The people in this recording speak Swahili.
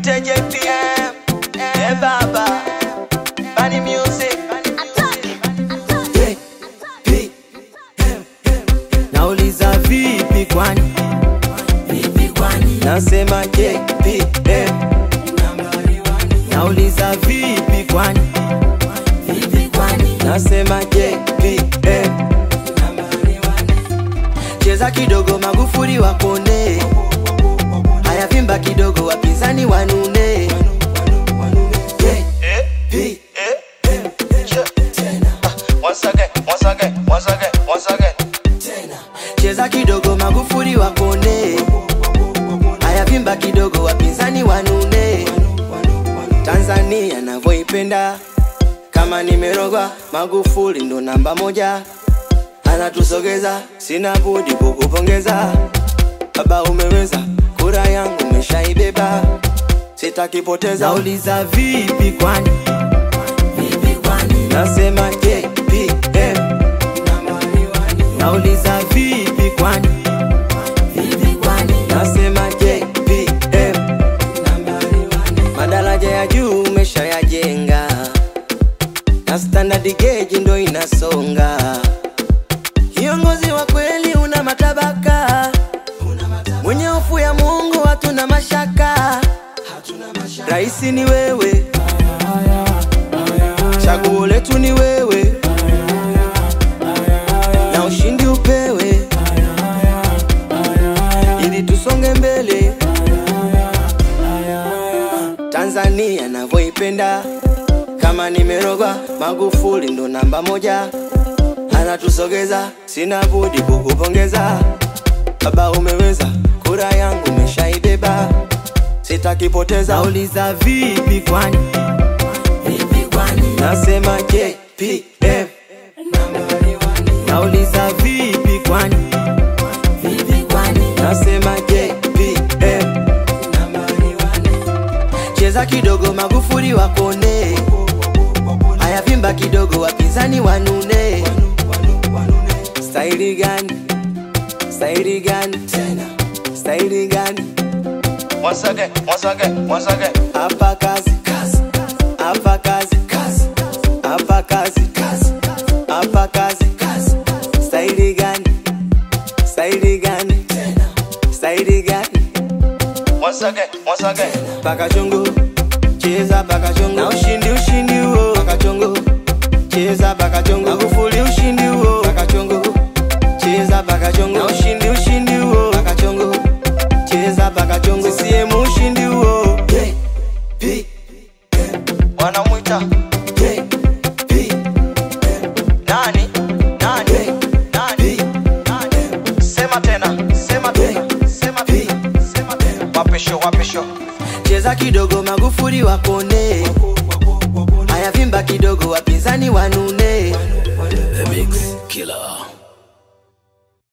Nite JPM, eh baba, Bani Music. Nauliza vipi kwani? Vipi kwani? Nasema JPM. Nauliza vipi kwani? Vipi kwani? Nasema JPM. Cheza kidogo Magufuli wapone. Haya vimba kidogo wapinzani wanune. JPM. Once again, once again, once again, once again. Cheza kidogo Magufuli wapone. Haya vimba kidogo wapinzani wanune. Tanzania navyoipenda kama nimerogwa, Magufuli ndo namba moja, anatusogeza, sina budi kukupongeza baba, umeweza, kura yangu umeshaibeba, sitakipoteza. Nauliza vipi kwani? Vipi kwani? Nasema JPM. Nauliza vipi kwani? Vipi kwani? Nasema JPM. Madaraja ya juu umeshayajenga na standard gauge ndo inasonga. Kiongozi wa kweli una matabaka, mwenye hofu ya Mungu hatuna mashaka. Raisi ni wewe, chaguo letu ni wewe, na ushindi upewe ili tusonge mbele. Tanzania navyoipenda kama nimerogwa, Magufuli ndo namba moja, anatusogeza, sina budi kukupongeza baba, umeweza, kura yangu umeshaibeba, sitakipoteza. Nauliza vipi kwani? Vipi kwani? Nasema JPM. Nauliza vipi kwani? Vipi kwani? Nasema JPM. Cheza kidogo Magufuli wakone, haya vimba kidogo wapinzani wanune. Staili gani? Staili gani? Staili gani? Once again, once again, once again. Hapa kazi, hapa kazi, hapa kazi, hapa kazi. Staili gani? Staili gani? Staili gani? Once again, once again. paka chongo cheza paka chongo na ushindi ushindi huo paka chongo cheza paka chongo Magufuli ushindi huo paka chongo cheza paka chongo na ushindi ushindi huo paka chongo cheza paka chongo CCM ushindi huo Wanamwita nani? Nani? Nani? Nani? Sema tena, sema tena, sema tena, sema tena. Wapisho, wapisho. cheza kidogo Magufuli wakone haya vimba kidogo wapinzani wanune The Mix Killer.